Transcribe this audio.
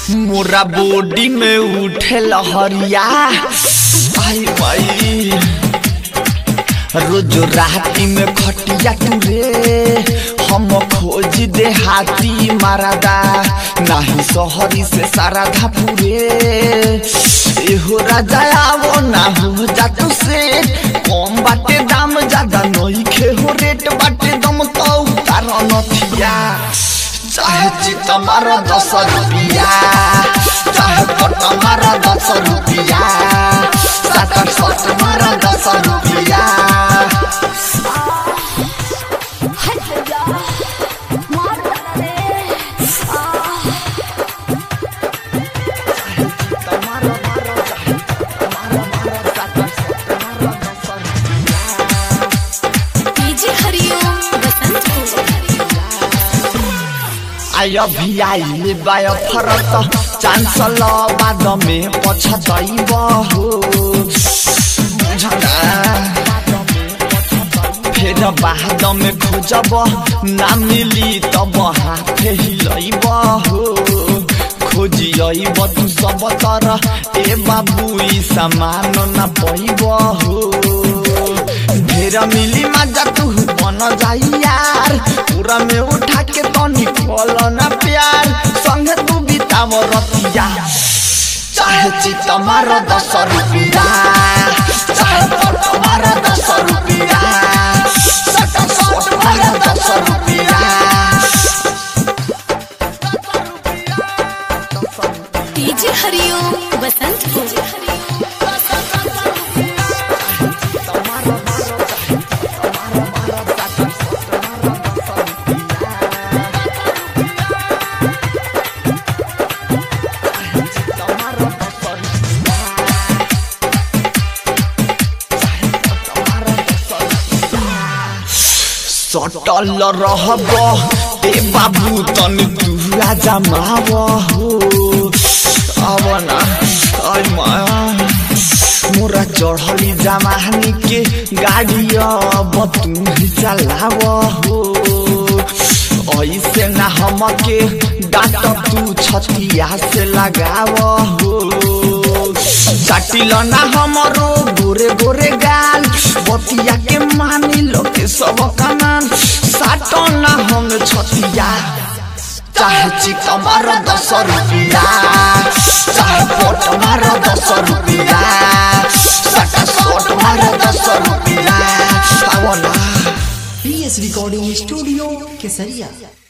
मोरा बॉडी में उठे लहरिया आई भाई रोज राती में खटिया तुरे हम खोज दे हाथी मारादा नाही सहरी से सारा धापुरे एहो राजा आवो ना हो जा तू से कम बाटे दाम ज्यादा नहीं खे हो रेट बाटे दम तो उतार नथिया चाहे चित मारो दस रुपिया चाहे पट मारो दस रुपिया सात सत मारो दस रुपिया डीजे हरिओम बसंतपुर आय भी आइले बाय फरत चान्सल बाद में पछतैब हो बुझना फेर बाद में खोजब ना मिली तब हाथ हिलैब हो खोजियब तू सब तर ए बाबू ई सामान न पैब हो ढेर मिली मजा तू बन जाई यार पूरा में उठा के तनी खोल ना प्यार संग तू बिताव रतिया चाहे चित मार दस रुपिया चाहे पट मार दस रुपिया सट सट मार दस रुपिया डीजे हरिओम बसंतपुर सटल रहब ए बाबू तन तू राजा माव हो अब ना ay माया मोरा चढ़ली जमानी के गाड़ी अब तू ही चलाव हो ऐसे ना हमके डाट तू छतिया से लगाव हो चाटिल ना हमरो गोरे गोरे गाल बतिया के मानी लो के सब कमान साटो ना हम छतिया चाहे चिक मार दस रुपिया चाहे पोट मार दस रुपिया सटा सोट मार दस रुपिया आवला पीएस रिकॉर्डिंग स्टूडियो केसरिया